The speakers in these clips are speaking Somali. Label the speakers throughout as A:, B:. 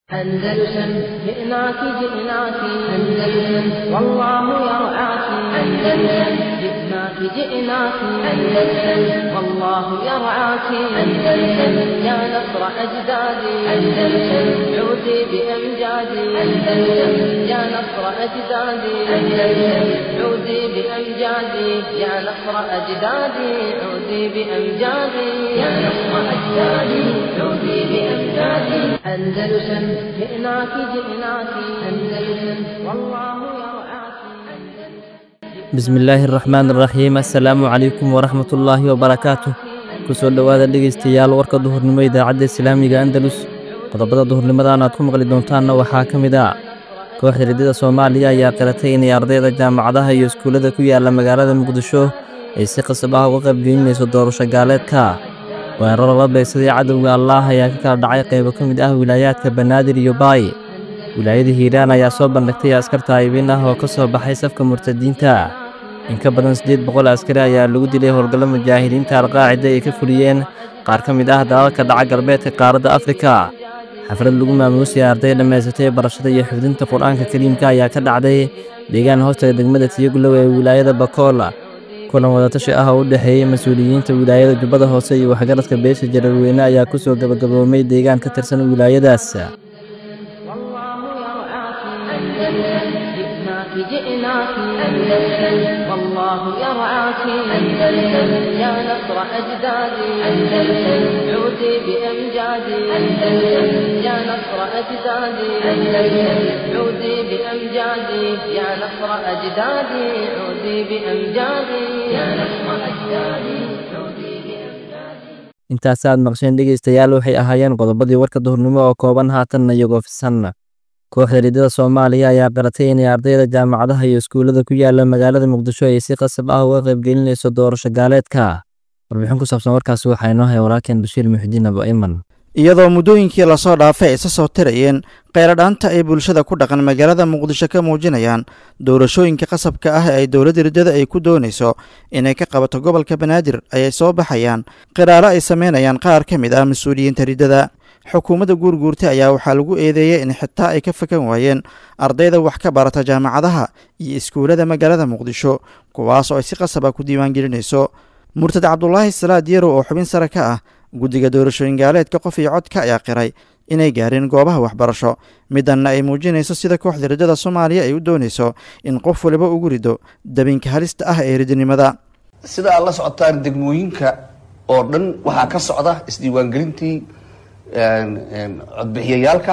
A: أندلسن جئناك جئناك أندلسن والله يرعاك أندلسن جئناك جئناك أندلسن والله يرعاك أندلسن يا نصر أجدادي أندلسن عودي بأمجادي أندلسن يا نصر أجدادي أندلسن عودي بأمجادي يا نصر أجدادي عودي بأمجادي يا نصر أجدادي عودي بأمجادي أندلسن جئناك جئناك أندلسن والله يرعاك
B: bismillaahi araxmaan araxiim assalaamu calaykum waraxmatullaahi wabarakaatu kusoo dhowaada dhegaystayaal warka duhurnimo idaacadda islaamiga andalus qodobada duhurnimadan aad ku maqli doontaanna waxaa ka mid ah kooxda riddada soomaaliya ayaa qiratay inay ardayda jaamacadaha iyo iskuullada ku yaalla magaalada muqdisho ay si qasab ah uga qaybgelinayso doorasho gaaleedka weeraro la beegsaday cadowga allaah ayaa ka kala dhacay qaybo ka mid ah wilaayaadka banaadir iyo baay wilaayada hiiraan ayaa soo bandhigtay askar taayibin ah oo ka soo baxay safka murtadiinta in ka badan siddeed boqol askari ayaa lagu dilay howlgallo mujaahidiinta alqaacida ay ka fuliyeen qaar ka mid ah dalalka dhaca galbeedka qaaradda afrika xaflad lagu maamuusaya arday dhammaysatay barashada iyo xifdinta qur-aanka kariimka ayaa ka dhacday deegaan hoostaga degmada tiyaglow ee wilaayada bakoola kulan wadatashi ah oo u dhexeeyey mas-uuliyiinta wilaayada jubbada hoose iyo waxgaradka beesha jararweyne ayaa ku soo gabagaboomay deegaan ka tirsan wilaayadaas
A: والله يرعاك أندلسن جئناك جئناك أندلسن والله يرعاك أندلسن يا نصر أجدادي أندلسن عودي بأمجادي أندلسن يا نصر أجدادي أندلسن عودي بأمجادي يا نصر أجدادي عودي بأمجادي يا نصر أجدادي عودي بأمجادي
B: intaasaad maqsheen dhegaystayaal waxay ahaayeen qodobadii warka duhurnimo oo kooban haatanna iyagoo fisan kooxda riddada soomaaliya ayaa qaratay inay ardayda jaamacadaha iyo iskuullada ku yaalla magaalada muqdisho ay si qasab ah uga qaybgelinayso doorasho gaaleedka warbixin ku saabsan warkaasi waxaa inoo haya walaalkeen bashiir muxidiin abo iman
C: iyadoo muddooyinkii lasoo dhaafay ay isa soo tirayeen kheyradhaanta ay bulshada ku dhaqan magaalada muqdisho ka muujinayaan doorashooyinka qasabka ah ee ay dowladda riddada ay ku doonayso inay ka qabato gobolka banaadir ayay soo baxayaan qiraaro ay sameynayaan qaar ka mid ah mas-uuliyiinta riddada xukuumadda guurguurta ayaa waxaa lagu eedeeyey in xitaa ay ka fakan waayeen ardayda wax ka barata jaamacadaha iyo iskuullada magaalada muqdisho kuwaas oo ay si qasaba ku diiwaangelinayso murtad cabdulaahi salaad yarow oo xubin sare ka ah guddiga doorashooyin gaaleedka qof iyo codka ayaa qiray inay gaareen goobaha waxbarasho midanna ay muujinayso sida kooxda riddada soomaaliya ay u doonayso in qof waliba ugu rido dabinka halista ah ee ridinimada
D: sida aad la socotaan degmooyinka oo dhan waxaa ka socda isdiiwaangelintii codbixiyayaalka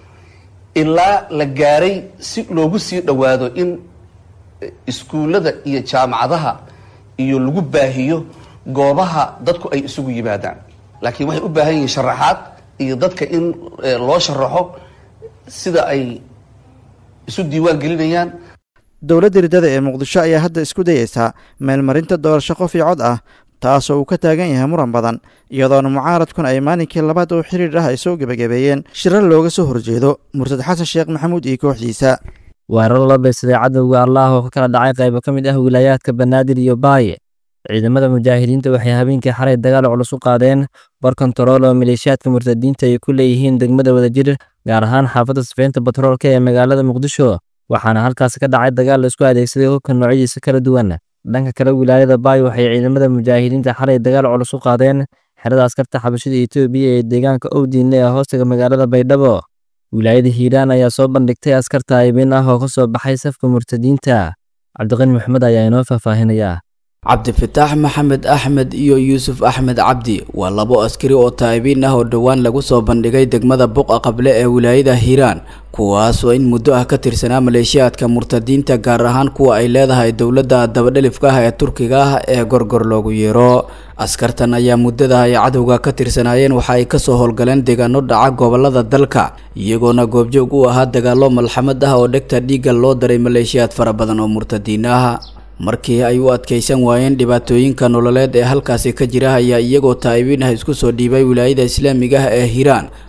D: ilaa la gaaray si loogu sii dhowaado in iskuullada iyo jaamacadaha iyo lagu baahiyo goobaha dadku ay isugu yimaadaan laakiin waxay u baahan yihiin sharaxaad iyo dadka in loo sharaxo sida ay isu diiwaan gelinayaan
C: dowladda riddada ee muqdisho ayaa hadda isku dayeysaa meelmarinta doorasho qof iyo cod ah taasoo uu ka taagan yahay muran badan iyadoona mucaaradkun ay maalinkii labaad oo xiriir ah ay soo gebagabeeyeen shirar looga soo horjeedo murtad xasan sheekh maxamuud iyo kooxdiisa
B: weeraro la beegsaday cadowga allaah oo ka kala dhacay qaybo ka mid ah wilaayaadka banaadir iyo baaye ciidamada mujaahidiinta waxay habeenkii xalay dagaal culus u qaadeen bar kontarool oo maleeshiyaadka murtadiinta ay ku leeyihiin degmada wadajir gaar ahaan xaafadda sifeynta batroolka ee magaalada muqdisho waxaana halkaasi ka dhacay dagaal laisku adeegsaday hubka noocyadiisa kala duwan dhanka kale wilaayada baay waxay ciidamada mujaahidiinta xalay dagaal culus u qaadeen xerada askarta xabashida etoobiya ee deegaanka owdiinle ee hoostaga magaalada baydhabo wilaayada hiiraan ayaa soo bandhigtay askar taayibin ah oo ka soo baxay safka murtadiinta cabdiqani maxmed ayaa inoo faahfaahinaya
E: cabdifataax maxamed axmed iyo yuusuf axmed cabdi waa labo askari oo taa'ibiin ah oo dhowaan lagu soo bandhigay degmada buqa qable ee wilaayada hiiraan kuwaas oo in muddo ah ka tirsanaa maleeshiyaadka murtadiinta gaar ahaan kuwa ay leedahay dowladda dabadhelifka ah ee turkiga ah ee gorgor loogu yeero askartan ayaa muddada ay cadowga ka tirsanaayeen waxa ay kasoo howlgaleen deegaano dhaca gobolada dalka iyagoona goobjoog u ahaa dagaallo malxamad ah oo dhegta dhiigga loo daray maleeshiyaad fara badan oo murtadiin ah markii ay u adkaysan waayeen dhibaatooyinka nololeed ee halkaasi ka jira ayaa iyagoo taa'ibiin ah isku soo dhiibay wilaayada islaamiga ah ee hiiraan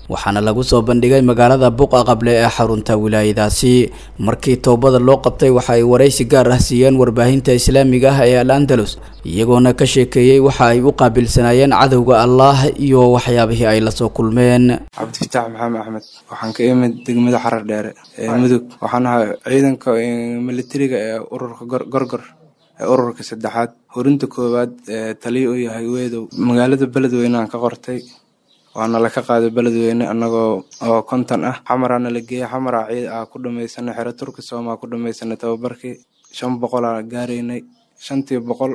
E: waxaana lagu soo bandhigay magaalada buqa qable ee xarunta wilaayadaasi markii toobada loo qabtay waxa ay waraysi gaar ah siiyeen warbaahinta islaamiga ah ee al andalus iyagoona ka sheekeeyey waxa ay u qaabilsanaayeen cadowga allaah iyo waxyaabihii ay lasoo kulmeen
F: cabdifataax maxamed axmed waxaan ka imid degmada xarar dheere ee mudug waxaan ahay ciidanka militariga ee ururka gorgor ee ururka saddexaad horinta koowaad ee taliya u yahay weedow magaalada beledweyne aan ka qortay waana laka qaaday beledweyne anagoo oo konton ah xamaraana la geeyey xamara ciid ah ku dhamaysanay xero turki soomaa ku dhamaysanay tababarkii shan boqolaa gaaraynay shantii boqol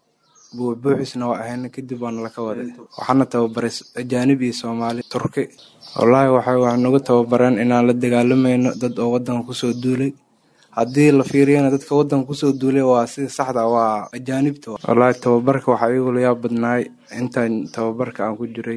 F: buubuuxisna waa ahayna kadib waana laka waday waxaana tababaray ajaanib iyo soomaali turki wallaahi waxay wax nagu tababareen inaan la dagaalamayno dad oo wadanka kusoo duulay haddii la fiiriyana dadka wadanka kusoo duulay waa sida saxda waa ajaanibta wallaahi tababarka waxaa iigu layaab badnaay intaan tababarka aan ku jiray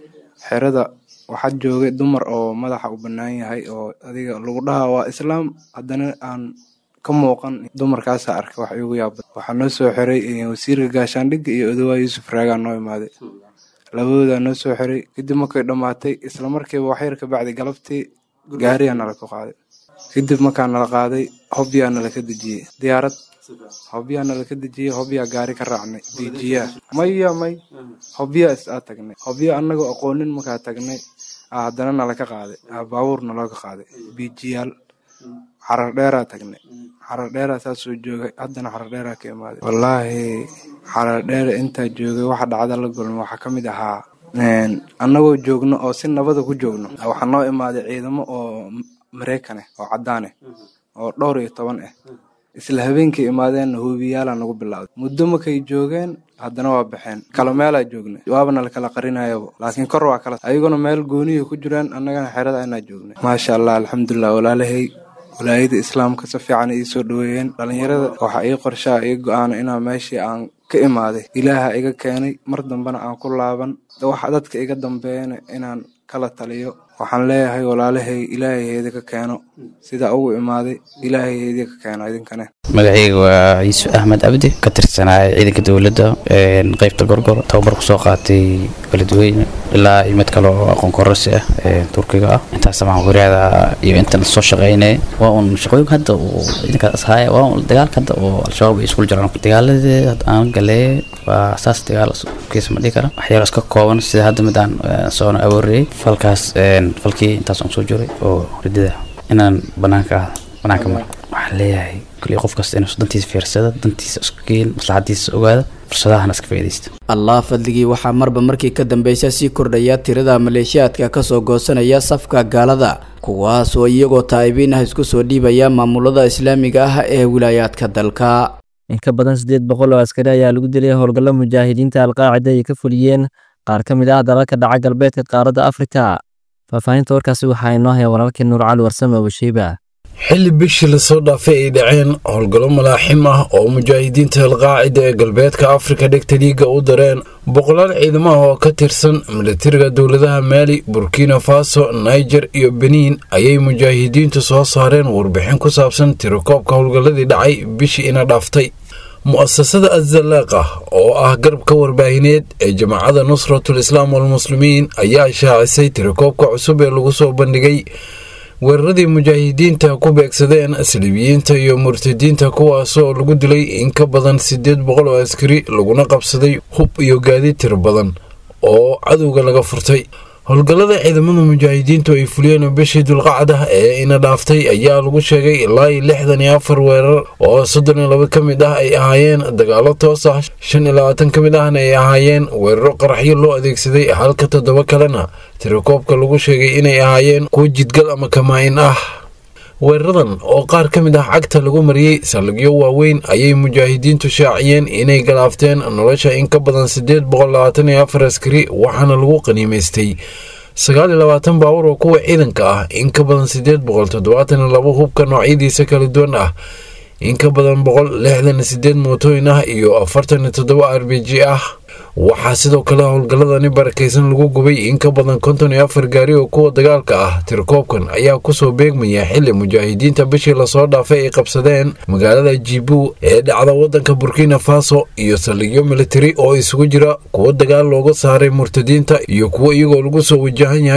F: xerada waxaa joogay dumar oo madaxa u bannaan yahay oo adiga lagu dhahaa waa islaam haddana aan ka muuqan dumarkaasa arkay wax iigu yaabad waxaa noo soo xiray wasiirka gaashaandhigga iyo odawaa yuusuf raagaa noo imaaday labadoodaa noo soo xiray kadib markay dhammaatay isla markiiba waxyar ka bacdi galabtii gaariyaa nala ku qaaday kadib markaa nala qaaday hobyaa nala ka dejiyey diyaarad hobyaa nala ka dejiyey hobyaa gaari ka raacnay biijiyaa maya may hobyaa is aa tagnay hobya annagoo aqoonin markaa tagnay aa haddana nala ka qaaday aa baabuur nalooga qaaday biijiyaal xarar dheeraa tagnay xarar dheeraa saasoo joogay haddana xarar dheeraa ka imaaday wallaahi xarar dheere intaa joogay waxa dhacda la gulma waxaa ka mid ahaa annagoo joogno oo si nabada ku joogno waxaa noo imaaday ciidamo oo mareykan ah oo caddaan ah oo dhowr iyo toban ah isla habeenkii imaadeenna huubiyaala nagu bilowday muddo markay joogeen haddana waa baxeen kala meelaa joognay waabana lakala qarinayaba laakiin kor waa kala ayaguna meel goonihi ku jiraan annagana xerada inaa joognay maasha allah alxamdulilah walaalahay walaayada islaamka si fiican ii soo dhaweeyeen dhalinyarada waxaa ii qorshaa ii go-aana inaa meeshii aan ka imaaday ilaaha iga keenay mar dambena aan ku laaban waxa dadka iga dambeeyana inaan kala taliyo waxaan leeyahay walaalahay ilaahayeedi ka keeno sidaa ugu imaaday ilaahayeedi ka keeno idinkane
G: magacayga waa ciise axmed cabdi ka tirsanaya ciidanka dowladda qeybta gorgor tababar kusoo qaatay beledweyne ilaa iyo mid kale oo aqoon kororsi ah ee turkiga ah intaas waxaan qoriyaada iyo intan soo shaqeynay waa un shaqooyinka hadda uu ciidankaas ahaaya waa un dagaalka hadda oo al-shabaab ay iskula jiraan dagaaladii aan galee waa saas dagaal kiisa ma dhihi kara waxyaalo iska kooban sida hadda mid aan soona awooriyey falkaas falkii intaas aan soo jiray oo ridada inaan banaanka ah banaanka mar waxaan leeyahay kulli qof kasta inuu dantiisa fiirsada dantiisa isku geen maslaxadiisa ogaada fursadahana iska faa'iidaysta
E: allah fadligii waxaa marba markii ka dambeysa sii kordhaya tirada maleeshiyaadka kasoo goosanaya safka gaalada kuwaas oo iyagoo taa'ibiin ah isku soo dhiibaya maamulada islaamiga ah ee wilaayaadka dalka
B: in ka badan siddeed boqol oo askari ayaa lagu dilay howlgallo mujaahidiinta alqaacida ay ka fuliyeen qaar ka mid ah dalalka dhaca galbeedka qaaradda afrika faahfaahinta warkaasi waxaa inoo haya walaalkii nuur cali warsame abushiiba
H: xilli bishii lasoo dhaafay ay dhaceen howlgallo malaaxim ah oo mujaahidiinta alqaacida ee galbeedka afrika dhegta dhiigga u dareen boqolaal ciidamaha oo ka tirsan milatariga dowladaha maali burkina faso niger iyo beniin ayay mujaahidiintu soo saareen warbixin ku saabsan tirakoobka howlgalladii dhacay bishii ina dhaaftay mu'asasada azalaaqa oo ah garabka warbaahineed ee jamaacada nusratul islaam walmuslimiin ayaa shaacisay tirakoobka cusub ee lagu soo bandhigay weeraradii mujaahidiinta ku beegsadeen saliibiyiinta iyo murtadiinta kuwaasoo lagu dilay in ka badan siddeed boqol oo askari laguna qabsaday hub iyo gaadiid tiro badan oo cadowga laga furtay howlgallada ciidamada mujaahidiintu ay fuliyeen bishii dulqacda ee ina dhaaftay ayaa lagu sheegay ilaa iyo lixdan iyo afar weerar oo soddon iyo laba ka mid ah ay ahaayeen dagaalo toos ah shan iyo labaatan ka mid ahna ay ahaayeen weeraro qaraxyo loo adeegsaday halka toddoba kalena tirakoobka lagu sheegay inay ahaayeen kuwo jidgal ama kamaayin ah weeraradan oo qaar ka mid ah cagta lagu mariyey saldhigyo waaweyn ayay mujaahidiintu shaaciyeen inay galaafteen nolosha in ka badan siddeed boqol labaatan iyo afar askari waxaana lagu qaniimaystay sagaal iyo labaatan baawur oo kuwa ciidanka ah in ka badan siddeed boqol toddobaatan iyo labo hubka noocyadiisa kala duwan ah in ka badan boqol lixdan iyo siddeed mootooyin ah iyo afartan iyo toddoba r b g ah waxaa sidoo kale howlgalladani barakaysan lagu gubay in ka badan konton iyo afar gaari oo kuwa dagaalka ah tirakoobkan ayaa kusoo beegmaya xili mujaahidiinta bishii lasoo dhaafay ay qabsadeen magaalada jibu ee dhacda wadanka burkina faso iyo saldhigyo militari oo isugu jira kuwo dagaal looga saaray murtadiinta iyo kuwo iyagoo lagu soo wajahan yahay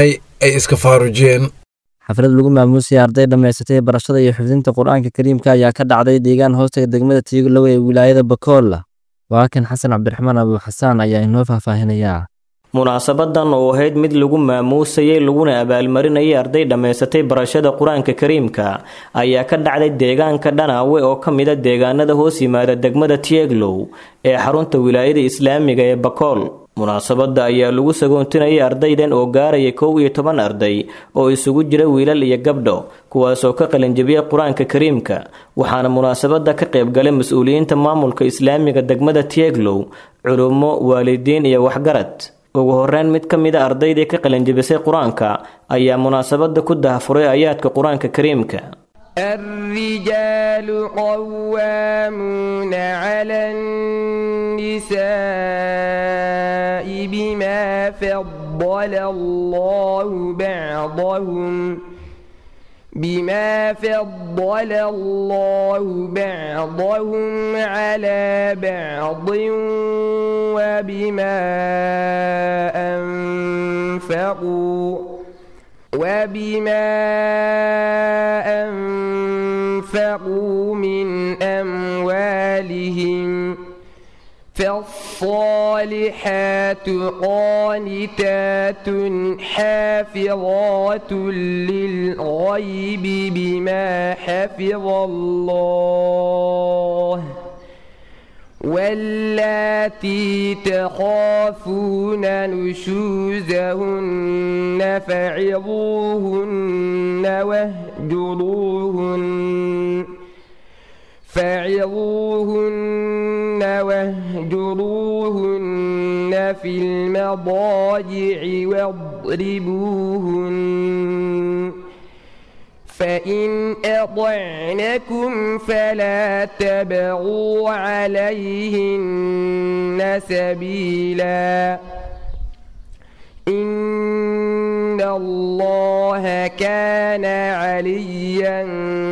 H: ay iska faarujeen
B: xaflad lagu maamuusaya arday dhammaysatay barashada iyo xifdinta qur-aanka kariimka ayaa ka dhacday deegaan hoostaga degmada tiigolow ee wilaayada bakool waa kan xasan cabdiraxmaan abuuxasaan ayaa inoo faahfaahinayaa
I: munaasabadan oo ahayd mid lagu maamuusayay laguna abaalmarinayay arday dhammaysatay barashada qur-aanka kariimka ayaa ka dhacday deegaanka dhanaawe oo ka mida deegaanada hoos yimaada degmada tieglow ee xarunta wilaayada islaamiga ee bakool munaasabada ayaa lagu sagoontinayay ardaydan oo gaaraya kow iyo toban arday oo isugu jira wiilal iyo gabdho kuwaasoo ka qalinjabiyay qur-aanka kariimka waxaana munaasabada ka qaybgalay mas-uuliyiinta maamulka islaamiga degmada tieglow culummo waalidiin iyo waxgarad ugu horeyn mid ka mid a ardaydii ka qalinjabisay qur-aanka ayaa munaasabada ku dahafuray ayaadka qur-aanka kariimka
J: الرجال قوامون على النساء بما فضل الله بعضهم بما فضل الله بعضهم على بعض وبما أنفقوا وبما أنفقوا من أموالهم فالصالحات قانتات حافظات للغيب بما حفظ الله واللاتي تخافون نشوزهن فعظوهن واهجروهن فعظوهن واهجروهن في المضاجع واضربوهن فإن أطعنكم فلا تبغوا عليهن سبيلا إن الله كان عليا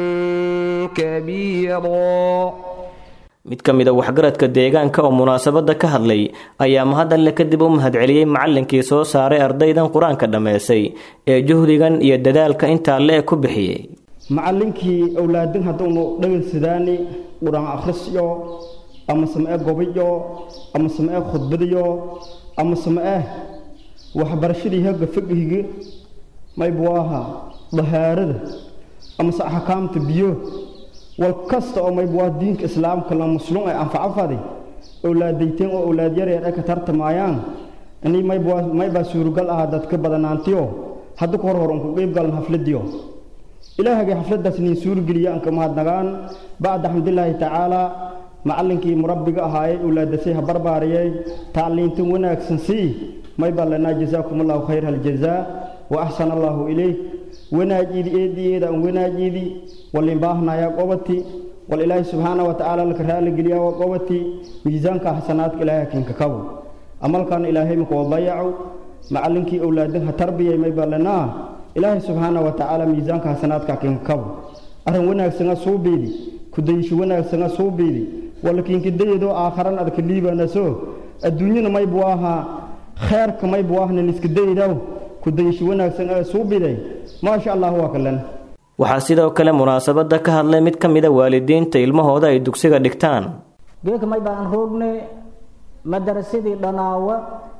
J: كبيرا
I: mid ka mid a waxgaradka deegaanka oo munaasabada ka hadlay ayaa mahadalle kadib u mahadceliyey macalinkii soo saaray ardaydan qur-aanka dhammaysay ee juhdigan iyo dadaalka intaa le-e ku bixiyey
K: macallinkii owlaadin hadduunu dhegaysidaani qur-aan akhrisyo ama samee gobiyo ama samee khudbadiyo ama samee waxbarashadii hagga fiqhigi maybu aha dahaarada amase axkaamta biyo wal kasta oo maybu waa diinka islaamka la muslum ay anfacafadi owlaadayteen oo owlaad yareer ay ka tartamayaan ini maybu maybaa suuragal ahaa dadka badanaantiyo hadda ka hor hor unku qeyb galan hafladiyo ilaahagay xafladaas nin suurgeliya aan ka mahadnagaan bacda xamdilaahi tacaala macallinkii murabbiga ahaayey owlaadasay ha barbaariyey tacliintan wanaagsan sii maybaa lanaa jazaakum allahu khayr haljazaa wa axsana allahu ilayk wanaajiidi eediyeeda aan wanaajiidi walinbaahnayaa qobati wal ilaahi subxaana wa tacaala laka raaligeliyaa waa qobati miisaanka xasanaadka ilaahay hakiinka kabo amalkan ilaahay maka wadayacu macallinkii owlaadin ha tarbiyay maybaa lanaa ilaahay subxaana wa tacaala miisaanka xasanaadka hakiinka kabo arrin wanaagsana suubiidi kudayisho wanaagsana suubiidi walakiinka dayadoo aakharan adka liibanaso adduunyana maybu ahaa kheerka maybu ahna liska daydaw kudayisho wanaagsan ee suubiday maasha allah waa kalan
I: waxaa sidoo kale munaasabada ka hadlay mid ka mida waalidiinta ilmahooda ay dugsiga dhigtaan
L: geeka may baan roogne madarasadii dhanaawa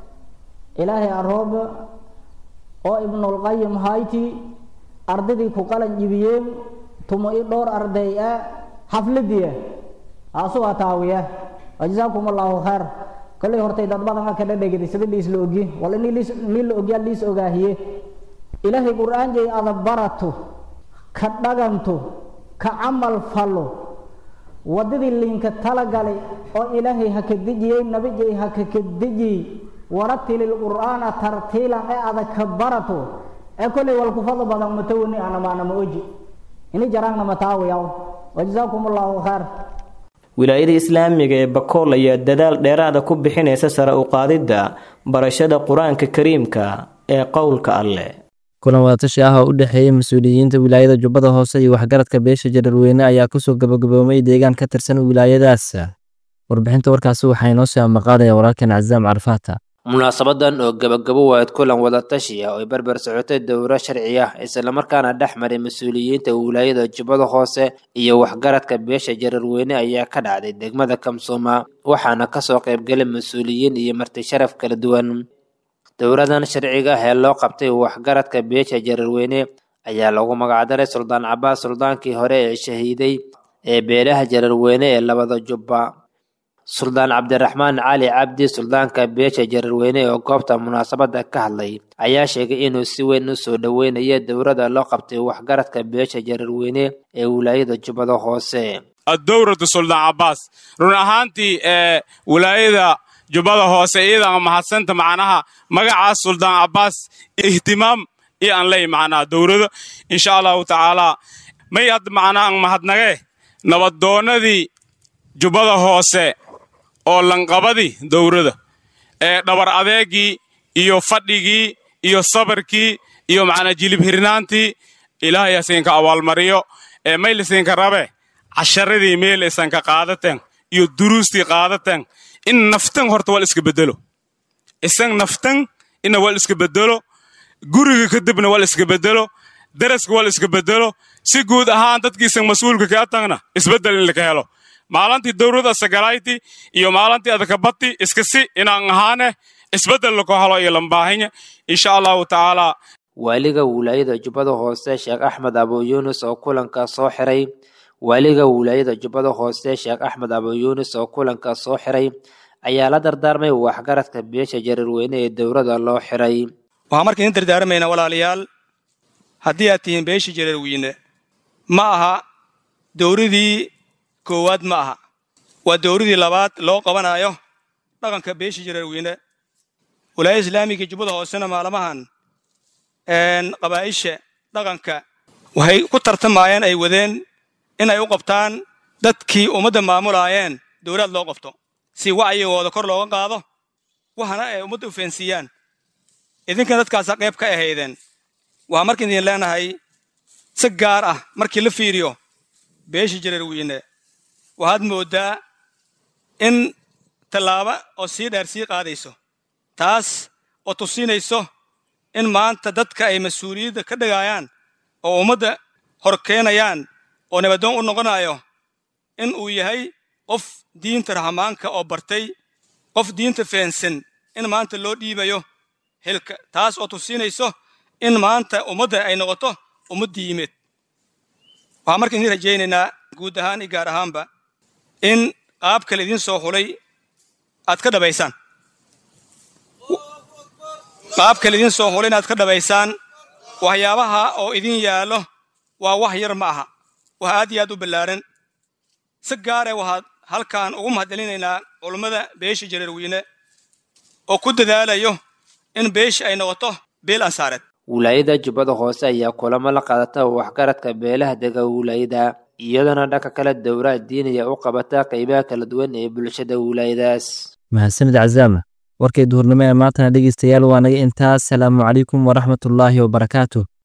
L: ilaahay arooba oo ibnulqayim hayti ardadii ku qalan jibiyeen tumo i dhowr arday ah xafladiya aasugaa taawiya wajazaakum allahu khayr kolley hortay dad badan ka dhadhegida sida liis la ogi wala nin la ogyaa liis ogaahiye ilaahay qur-aan jay ada barato ka dhaganto ka camal falo waddadii liinka talagalay oo ilaahay ha ka dejiyey nabijay ha ka ka dejiyey waratilil qur'aana tartiilan ee ada ka barato ee kolley walku fadl badan matawani anamaana ma oji ini jaraangna mataawiyaw wajazaakum allahu khayr
I: wilaayada islaamiga ee bakool ayaa dadaal dheeraada ku bixinaysa sare u qaadidda barashada qur-aanka kariimka ee qowlka alleh
B: kulan wadatashi ah oo u dhexeeyey mas-uuliyiinta wilaayada jubbada hoose iyo waxgaradka beesha jararweyne ayaa kusoo gabagaboomay deegaan ka tirsan wilaayadaas warbixinta warkaasi waxaa inoo soo maqaadaya walaalkan cazaam carfaata
M: munaasabadan oo gabagabo waad kulan wadatashi ah oo ay barbar socotay dowro sharci ah islamarkaana dhex maray mas-uuliyiinta wilaayada jubbada hoose iyo waxgaradka beesha jararweyne ayaa ka dhacday degmada kamsooma waxaana kasoo qaybgalay mas-uuliyiin iyo marti sharaf kala duwan dowradan sharciga ah ee loo qabtay waxgaradka beesha jararweyne ayaa lagu magacdaray suldaan cabaas suldaankii hore ee shahiiday ee beelaha jararweyne ee labada jubba suldaan cabdiraxmaan cali cabdi suldaanka beesha jararweyne oo goobta munaasabada ka hadlay ayaa sheegay inuu si weyn u soo dhoweynayo dowrada loo qabtay waxgaradka beesha jararweyne ee wilaayada jubbada hoose
N: addowratu suldaan cabaas run ahaantii ee wilaayada jubbada hoose iyadaan mahadsanta macnaha magacaas suldaan cabaas ihtimaam iyo aan ley macnaha dowrada insha allahu tacaalaa may had macnaha aan mahadnagee nabaddoonnadii jubbada hoose oo lanqabadii dowrada ee dhabar adeegii iyo fadhigii iyo sabarkii iyo macnaa jilib hirnaantii ilaahay hasinka abaalmariyo ee maylisinka rabe casharadii meel isanka qaadateen iyo duruustii qaadateen in naftan horta wal iska bedelo isan naftan ina wal iska bedelo guriga kadibna wal iska bedelo daraska wal iska bedelo si guud ahaan dadkiisan mas-uulka kaa tagna isbeddel in laka helo maalintii dowrada sagalayti iyo maalintii adakabati iska si inaan ahaane isbeddel lako helo iyo lambaahinya insha allahu tacaalaa
M: waaliga wilaayada jubbada hoose sheekh axmed abu yuunus oo kulanka soo xiray waaliga wilaayada jubbada hoose sheekh axmed abu yuunus oo kulanka soo xiray ayaa la dardaarmay waxgaradka beesha jararweyne ee dowrada loo xiray
O: waxaan marka idin dardaarmaynaa walaalayaal haddii aad tihiin beesha jararweyne ma aha dowradii koowaad ma aha waa dowradii labaad loo qabanayo dhaqanka beesha jararweyne walaayada islaamiga jubbada hoosena maalmahan qabaa'isha dhaqanka waxay ku tartamayeen ay wadeen in ay u qabtaan dadkii ummadda maamulaayeen dowlaad loo qabto si wacyigooda kor looga qaado waxana ay ummadda u feensiiyaan idinkana dadkaasa qayb ka ahaydeen waxaa marka idin leenahay si gaar ah markii la fiiriyo beesha jararweyne waxaad mooddaa in tallaabo oo sii dheer sii qaadayso taas oo tusinayso in maanta dadka ay mas-uuliyadda ka dhigayaan oo ummadda hor keenayaan oo nabadoon u noqonayo in uu yahay qof diinta rahmaanka oo bartay qof diinta feensan in maanta loo dhiibayo xilka taas oo tusinayso in maanta ummadda ay noqoto ummad diimeed waxaan marka idin rajaynaynaa guud ahaan iyo gaar ahaanba in qaabka laydin soo xulay aad ka dhabaysaan qaabka laydin soo xulay inaad ka dhabaysaan waxyaabaha oo idin yaallo waa wax yar ma aha wax aad iyo aad u ballaaran si gaare waxaad halkan ugu mahadcelinaynaa culummada beesha jararweyne oo ku dadaalayo in beesha ay noqoto beel ansaareed
M: wilaayada jubbada hoose ayaa kulamo la qaadata waxgaradka beelaha dega wilaayada iyadana dhanka kale dowraha diiniya u qabata qaybaha kala duwan ee bulshada wilaayadaas
B: mahadsanid cazaama warkay duhurnimo ee maantana dhegeystayaal waa naga intaas salaamu calaykum waraxmatullaahi wabarakaatu